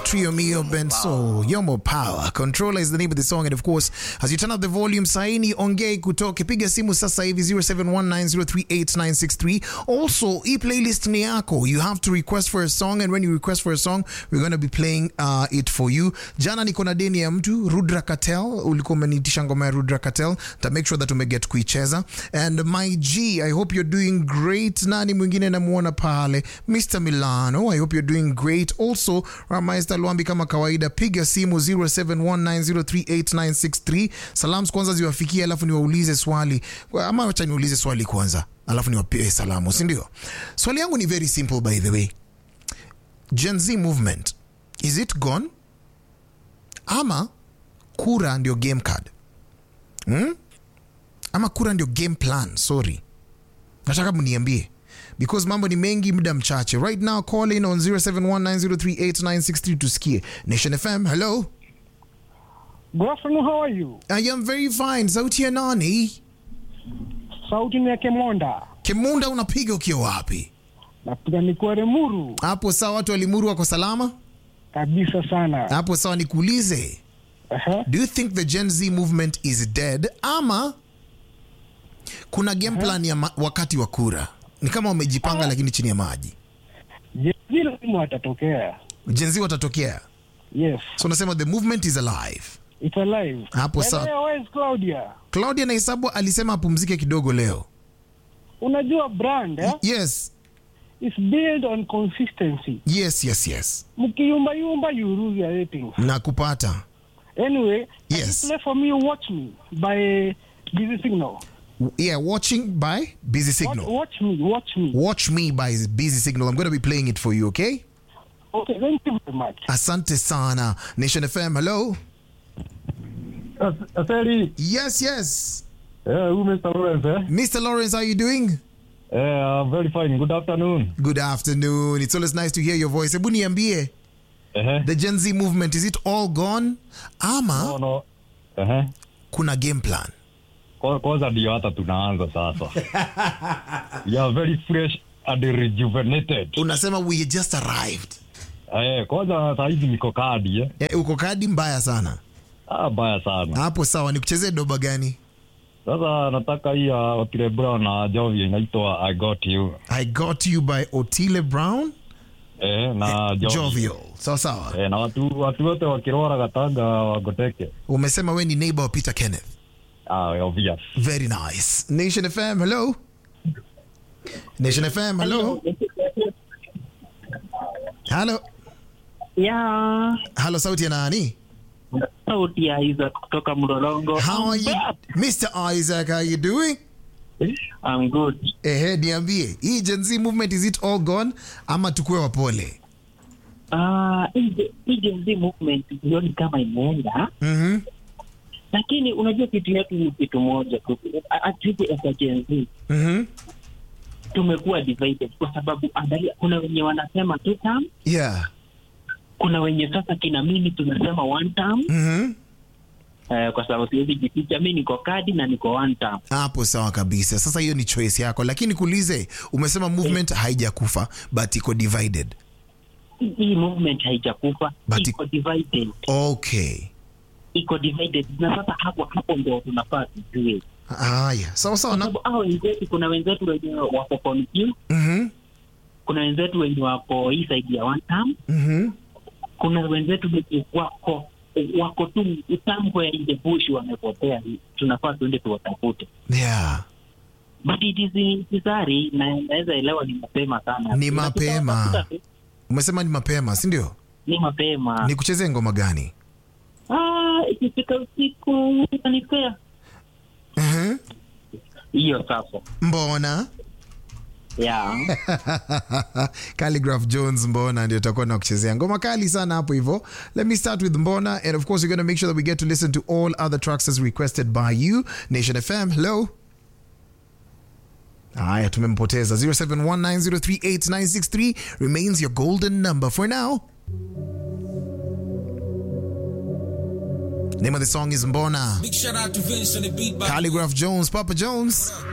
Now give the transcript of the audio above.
Trio Mio Benso, Yomo Power. Controller is the name of the song. And of course, as you turn up the volume, saini ongei kutoke. Piga simu sasa hivi 0719038963. Also, hii playlist ni yako. You have to request for a song. And when you request for a song, we're going to be playing uh, it for you. Jana niko na deni ya mtu, Rudra Katel. Ulikuwa umeniitisha ngoma ya Rudra Katel. Ta make sure that umeget kuicheza. And my G, I hope you're doing great. Nani mwingine namuona pale? Mr. Milano, I hope you're doing great. Also, Ramaista Luambi kama kawaida, piga simu 0719038963. Salams kwanza ziwafikie, alafu niwaulize swali. Ama wacha niulize swali kwanza, alafu niwapie salamu, si ndio? Swali yangu ni very simple by the way. Gen Z movement, is it gone? Ama kura ndio game card? Hmm? Ama kura ndio game plan? Sorry. Nataka mniambie because mambo ni mengi muda mchache right now call in on 0719038963 tusikie nation fm hello Good afternoon, how are you? i am very fine sauti ya nani Sauti ni ya Kemonda. kimunda unapiga ukiwa wapi Napiga nikuwa Remuru hapo sawa watu walimuru wako salama kabisa sana. hapo sawa nikuulize Aha. do you think the gen z movement is dead ama kuna game plan ya ma- wakati wa kura ni kama wamejipanga lakini chini ya maji Je, vile lazima watatokea. gen z watatokea Yes, so unasema the movement is alive it's alive. Hapo By the sawa. way, where is Claudia? claudia nahesabu alisema apumzike kidogo leo Unajua brand eh, yes is built on consistency. yes yes yes Mkiyumba yumba you lose your ratings. nakupata Anyway, can Yes. you play for me Watch Me by Busy Signal. yeah watching by busy Watch, signal watch me, watch me. watch me by busy signal i'm going to be playing it for you okay Okay, thank you very much. asante sana nation fm hello Asali, yes yes yeah, who Mr. Lawrence, eh? mr lawrence how are you doing Yeah, I'm very fine. Good afternoon. good afternoon it's always nice to hear your voice hebu niambie Uh-huh. the gen z movement is it all gone ama No, no. Uh-huh. kuna game plan Kwa- Kwanza ndio hata tunaanza sasa. We are very fresh and rejuvenated. unasema we just arrived Eh, kwanza saa hizi niko kadi eh. eh, uko kadi mbaya sana Ah, baya sana. hapo sawa nikuchezee doba gani Sasa nataka hii ya Otile Brown na Jovi inaitwa I Got You. i got you by otile brown Eh, na Jovi. jovial sawa sawa Eh, na watu watu wote wakirora Katanga wagoteke. umesema we ni neighbor wa peter kenneth Ah, obvious. very nice nation fm hello nation fm hello hello ya hello sauti ya nani sauti ya Isaac kutoka Mlolongo. how are you mr isaac how are you doing I'm good. ehe niambie hii gen z movement is it all gone ama tukue wapole Ah, hii hii Gen Z movement sioni kama imeenda, mm-hmm. lakini unajua kitu yetu ni kitu moja tu. Atibu as a Gen Z Mm-hmm. tumekuwa divided kwa sababu angalia, kuna wenye wanasema two term, yeah kuna wenye sasa kina mimi tunasema one term. mm-hmm. Eh, kwa sababu siwezi jificha, mi niko kadi na niko one term. hapo sawa kabisa sasa hiyo ni choice yako lakini kuulize umesema movement haijakufa but iko divided Hii- Hii movement haijakufa, But iko divided, okay iko divided, na sasa hapo hapo ndio tunafaa tujue haya sawa sawa na sababu hao wenzetu kuna wenzetu wenye wako confused, mm-hmm. kuna wenzetu wenye wako hii side ya one term, Mm-hmm. kuna wenzetu wenye wako wako tu tambo ya in the bush wamepotea. Tunafaa tuende tuwatafute, yeah but it is necessary, na naweza elewa ni mapema sana, Ni mapema. Tunatafuta tu, umesema ni mapema si ndio ni mapema. ni kuchezea ngoma gani Ah, ikifika usiku utanipea mm-hmm. hiyo sasa, mbona yeah. Calligraph Jones Mbona ndio tutakuwa na kuchezea ngoma kali sana hapo hivyo. Let me start with Mbona and of course we're going to make sure that we get to listen to all other tracks as requested by you. Nation FM, hello. Haya tumempoteza 0719038963 remains your golden number for now. Name of the song is Mbona. Big shout out to Vince on the beat by Calligraph Jones, Papa Jones.